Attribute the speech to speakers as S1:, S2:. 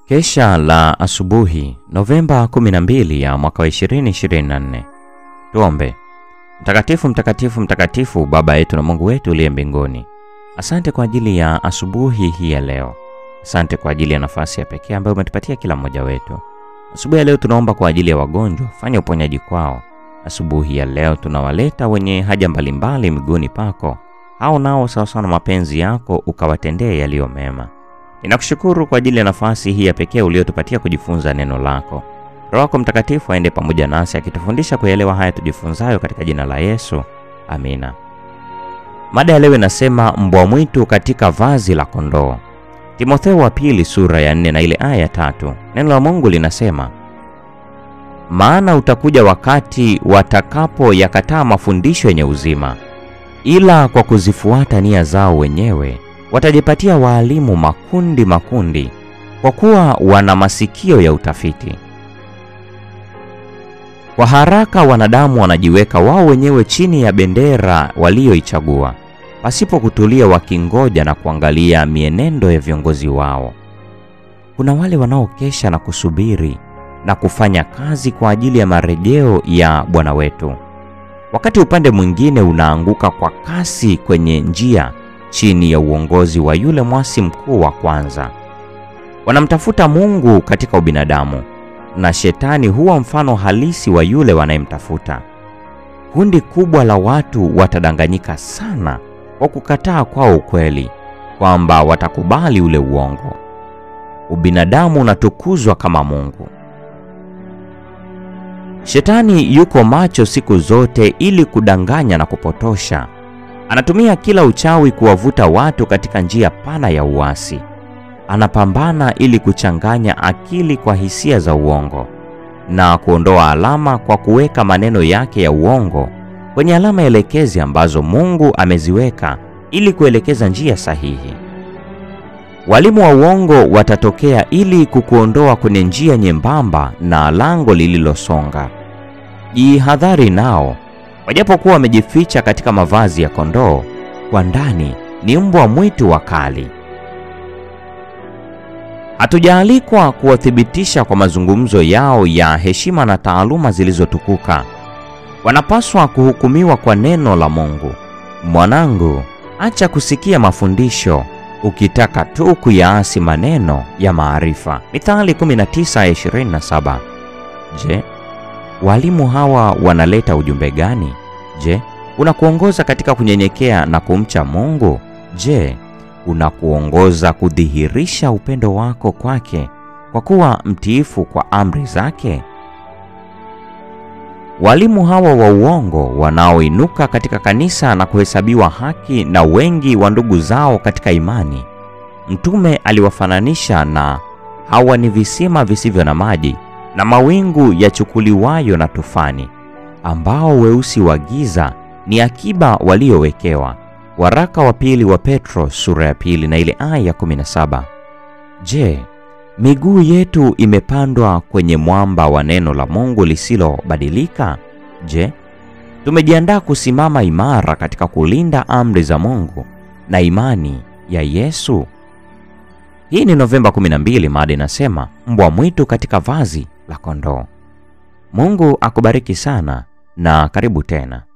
S1: Kesha la asubuhi Novemba 12 ya mwaka wa 2024. Tuombe. Mtakatifu, mtakatifu, mtakatifu, Baba yetu na Mungu wetu uliye mbinguni, asante kwa ajili ya asubuhi hii ya leo. Asante kwa ajili ya nafasi ya pekee ambayo umetupatia kila mmoja wetu. Asubuhi ya leo tunaomba kwa ajili ya wagonjwa, fanya uponyaji kwao. Asubuhi ya leo tunawaleta wenye haja mbalimbali miguuni pako, hao nao sawasawa na mapenzi yako ukawatendee yaliyo mema. Ninakushukuru kwa ajili ya nafasi hii ya pekee uliotupatia kujifunza neno lako. Roho yako Mtakatifu aende pamoja nasi akitufundisha kuelewa haya tujifunzayo katika jina la Yesu, amina. Mada ya leo inasema mbwa mwitu katika vazi la kondoo. Timotheo wa pili sura ya nne na ile aya ya tatu. Neno la Mungu linasema maana utakuja wakati watakapoyakataa mafundisho yenye uzima, ila kwa kuzifuata nia zao wenyewe watajipatia waalimu makundi makundi, kwa kuwa wana masikio ya utafiti. Kwa haraka wanadamu wanajiweka wao wenyewe chini ya bendera walioichagua, pasipo kutulia, wakingoja na kuangalia mienendo ya viongozi wao. Kuna wale wanaokesha na kusubiri na kufanya kazi kwa ajili ya marejeo ya Bwana wetu, wakati upande mwingine unaanguka kwa kasi kwenye njia chini ya uongozi wa yule mwasi mkuu wa kwanza. Wanamtafuta Mungu katika ubinadamu, na shetani huwa mfano halisi wa yule wanayemtafuta. Kundi kubwa la watu watadanganyika sana kwa kukataa kwao ukweli kwamba watakubali ule uongo. Ubinadamu unatukuzwa kama Mungu. Shetani yuko macho siku zote ili kudanganya na kupotosha. Anatumia kila uchawi kuwavuta watu katika njia pana ya uasi. Anapambana ili kuchanganya akili kwa hisia za uongo na kuondoa alama kwa kuweka maneno yake ya uongo kwenye alama elekezi ambazo Mungu ameziweka ili kuelekeza njia sahihi. Walimu wa uongo watatokea ili kukuondoa kwenye njia nyembamba na lango lililosonga. Jihadhari nao. Wajapokuwa wamejificha katika mavazi ya kondoo, kwa ndani ni mbwa mwitu wakali. Hatujaalikwa kuwathibitisha kwa mazungumzo yao ya heshima na taaluma zilizotukuka. Wanapaswa kuhukumiwa kwa neno la Mungu. Mwanangu, acha kusikia mafundisho ukitaka tu kuyaasi maneno ya maarifa. Mithali 19:27. Je, walimu hawa wanaleta ujumbe gani? Je, unakuongoza katika kunyenyekea na kumcha Mungu? Je, unakuongoza kudhihirisha upendo wako kwake kwa kuwa mtiifu kwa amri zake? Walimu hawa wa uongo wanaoinuka katika kanisa na kuhesabiwa haki na wengi wa ndugu zao katika imani, Mtume aliwafananisha na hawa ni visima visivyo na maji na mawingu yachukuliwayo na tufani, ambao weusi wa giza ni akiba waliowekewa. Waraka wa pili wa Petro sura ya pili na ile aya ya 17. Je, miguu yetu imepandwa kwenye mwamba wa neno la Mungu lisilobadilika? Je, tumejiandaa kusimama imara katika kulinda amri za Mungu na imani ya Yesu? Hii ni Novemba 12, mada inasema mbwa mwitu katika vazi la kondoo. Mungu akubariki sana na karibu tena.